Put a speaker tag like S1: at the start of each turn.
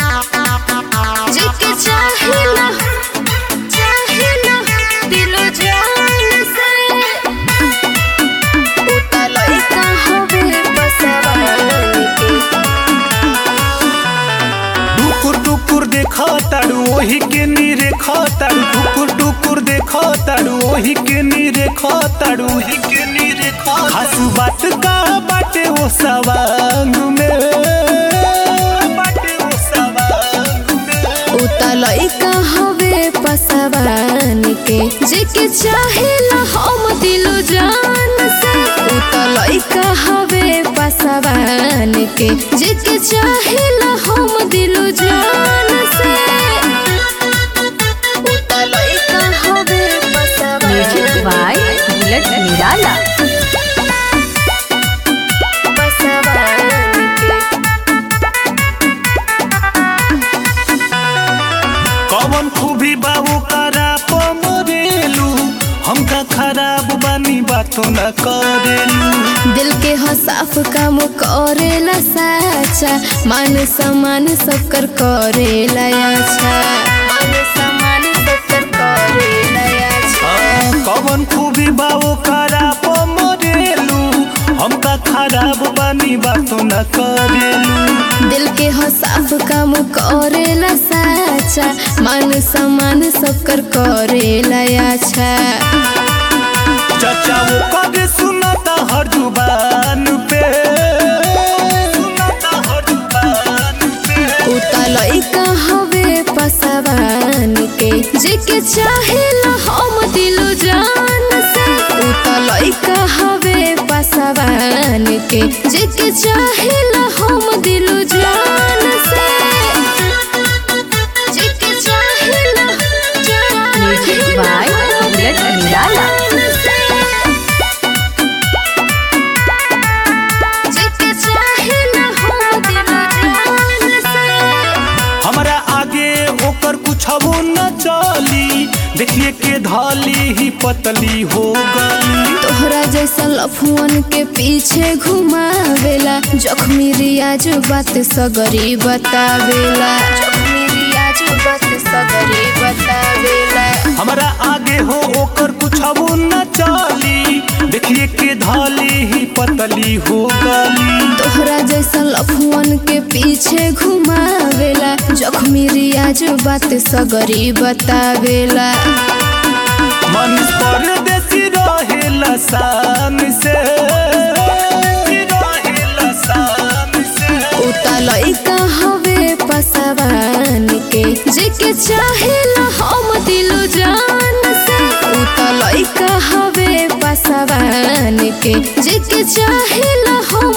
S1: जेके चाहेला चाहेला दिलो जान से उता लइका हवे बसवान के
S2: टुकुर टुकुर देखा तारू ओही के नीरे तारू टुकुर टुकुर देखा तारू ओही के नीरे तारू ओही के नीरे खासु बात का बाटे वो सवांग में बाटे वो सवांग में
S1: उता लइका हवे पसवान के जेके चाहेला हम दिलो जान से उता लइका हवे पसवान के जेके चाहेला हम दिलो जान से उता लइका हवे पसवान
S3: म्यूजिक बाय बुलेट निराला
S1: पसवान के
S2: कौन खूबी बाबू करा पमरेलू हमका खराब बानी बातो न करेलू
S1: दिल के हो साफ काम करेला साचा मान सम्मान सब कर करेला अच्छा मान सम्मान सब कर करेला अच्छा
S2: कवन खूबी बाबू खराब मरेलू हमका खराब बानी बातो न करेलू
S1: दिल के हो साफ काम करेला साचा मान सम्मान सब कर करेला अच्छा
S2: चाचा वो कभी सुनाता हर जुबान पे सुनाता हर जुबान पे
S1: उता लइका हवे पसवान के जेके चाहेला हम दिलो जान से उता लइका हवे पसवान के जेके चाहेला हम दिलो जान से जेके चाहेला
S3: म्यूजिक बाय बुलेट निराला
S1: जेके चाहेला हम दिलो जान से
S2: हमरा आगे ओकर कुछ न चली देखिए के धाली ही पतली हो गई
S1: तोहरा जैसा लफुअन के पीछे घुमावेला जख्मी रियाज बात सगरी बतावेला जख्मी रियाज बात सगरी बतावेला
S2: हमरा आगे हो ओकर कुछ न चली देखिए के धाली ही पतली हो गली
S1: तोहरा जैसा लफुअन के पीछे घुमावेला जख्मी रियाज बात सगरी बतावेला
S2: मन परदेसी रहेला शान से रहेला शान से
S1: उता लइका हवे पसवान के जेके चाहेला हम दिलो जान से उता लइका हवे पसवान के जेके चाहेला हम